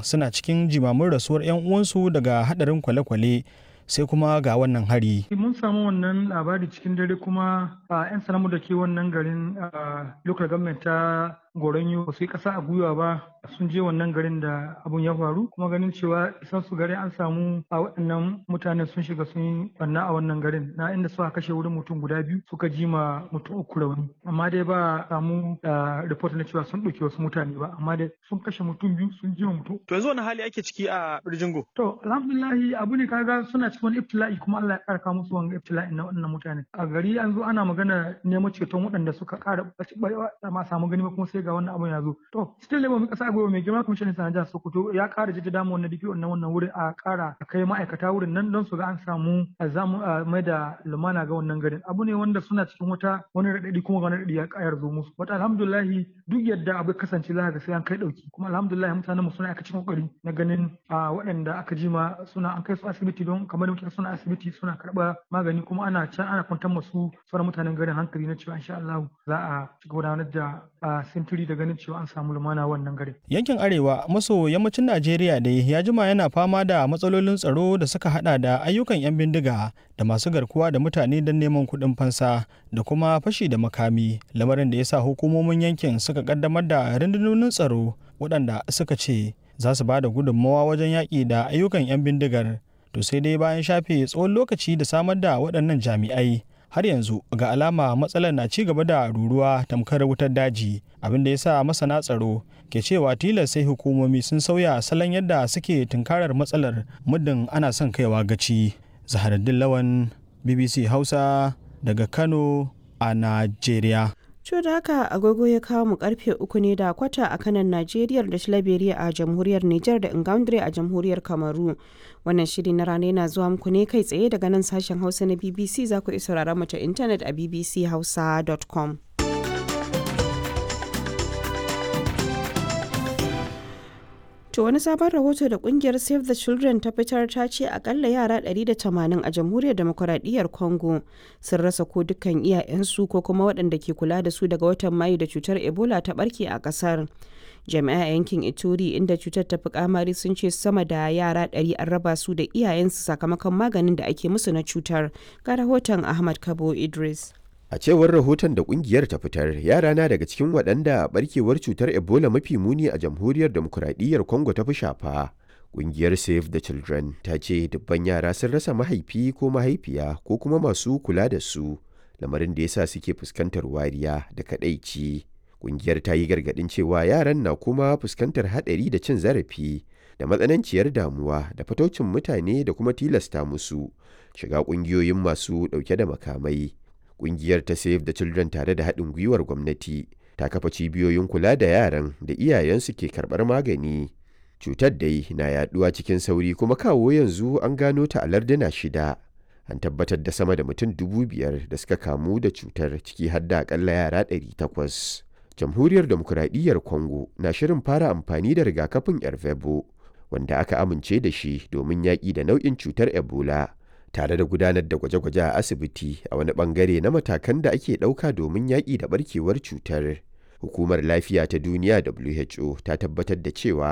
suna cikin jimamin rasuwar 'yan uwansu daga hadarin kwale-kwale sai kuma ga wannan hari. Mun samu wannan labari cikin dare kuma a 'yan sanamu da ke wannan garin local government ta goronyo ba su yi ƙasa a gwiwa ba sun je wannan garin da abun ya faru kuma ganin cewa isan su garin an samu a waɗannan mutanen sun shiga sun yi banna a wannan garin na inda suka kashe wurin mutum guda biyu suka ji ma mutum uku rauni amma dai ba samu report na cewa sun ɗauki wasu mutane ba amma dai sun kashe mutum biyu sun ji ma mutum. To yanzu wani hali ake ciki a Birjingo? To alhamdulillahi abu ne kaga suna cikin wani ibtila'i kuma Allah ya ƙara musu wani ibtila'i na waɗannan mutane. A gari an zo ana magana neman ceton waɗanda suka ƙara ma samu gani kuma sai ga wannan abun ya zo to still labor mai kasa gobe mai girma kwamishinan sanar jihar sokoto ya kara jaddada mu wannan dake wannan wannan wurin a kara a kai ma'aikata wurin nan don su ga an samu a zamu mai da lumana ga wannan garin abu ne wanda suna cikin wata wani radadi kuma wani radadi ya kayar zo musu wata alhamdulillah duk yadda abu kasance za ga sai an kai dauki kuma alhamdulillah mutanen mu suna aka cikin kokari na ganin a waɗanda aka jima suna an kai su asibiti don kamar muke suna asibiti suna karɓa magani kuma ana can ana kwantar masu sauran mutanen garin hankali na cewa insha Allah za a ci gudanar da sintiri da ganin cewa an samu lumana wannan garin. Yankin Arewa maso yammacin Najeriya dai ya jima yana fama da matsalolin tsaro da suka hada da ayyukan 'yan bindiga da masu garkuwa da mutane don neman kuɗin fansa da kuma fashi da makami lamarin da ya sa hukumomin yankin suka kaddamar da rundunonin tsaro waɗanda suka ce za su ba da gudunmawa wajen yaƙi da ayyukan 'yan bindigar to sai dai bayan shafe tsawon lokaci da samar da waɗannan jami'ai har yanzu ga alama matsalar na ci gaba da ruruwa tamkar wutar daji abin da ya sa masana tsaro ke cewa tilas sai hukumomi sun sauya salon yadda suke tunkarar matsalar muddin ana son kaiwa gaci zaharaddin lawan bbc hausa daga kano a najeriya Co da haka agogo ya kawo mu karfe uku ne da kwata a kanan Najeriya da Shalaberiya a jamhuriyar Nijar da Ingaundre a jamhuriyar Kamaru. Wannan shiri na rana yana zuwa muku ne kai tsaye daga nan sashen Hausa na BBC za ku iya sauraron mu ta intanet a bbchausa.com. To wani sabon rahoto da kungiyar Save the Children ta fitar ta ce akalla yara 180 a jamhuriyar demokuraɗiyyar Congo sun rasa ko dukkan iyayensu ko kuma waɗanda ke kula da su daga watan Mayu da cutar Ebola ta barke a ƙasar. Jami'a yankin Ituri inda cutar ta fi kamari sun ce sama da yara 100 an raba su da iyayensu sakamakon maganin da ake musu na cutar. Ga rahoton Ahmad Kabo Idris. A cewar rahoton da kungiyar ta fitar, yara na daga cikin waɗanda barkewar cutar Ebola mafi muni a jamhuriyar demokuraɗiyyar Congo ta fi shafa. Kungiyar Save the Children ta ce dubban yara sun rasa mahaifi ko mahaifiya ko kuma masu kula da su, lamarin da yasa suke fuskantar wariya da kaɗaici. Kungiyar ta yi gargaɗin cewa yaran na kuma fuskantar haɗari da cin zarafi da matsananciyar damuwa da fataucin mutane da kuma tilasta musu shiga ƙungiyoyin masu ɗauke da makamai. Ƙungiyar ta Save the Children tare da haɗin gwiwar gwamnati ta kafa cibiyoyin kula da yaran da iyayensu ke karɓar magani. Cutar dai na yaɗuwa cikin sauri kuma kawo yanzu an gano ta a larduna shida. An tabbatar da sama da mutum dubu biyar da suka kamu da cutar ciki har da akalla yara ɗari takwas. Jamhuriyar Demokuraɗiyyar Congo na shirin fara amfani da rigakafin Ervebo wanda aka amince da shi domin yaƙi da nau'in cutar Ebola. tare da gudanar da gwaje-gwaje a asibiti a wani bangare na matakan da ake ɗauka domin yaƙi da barkewar cutar. Hukumar Lafiya ta Duniya WHO ta tabbatar da cewa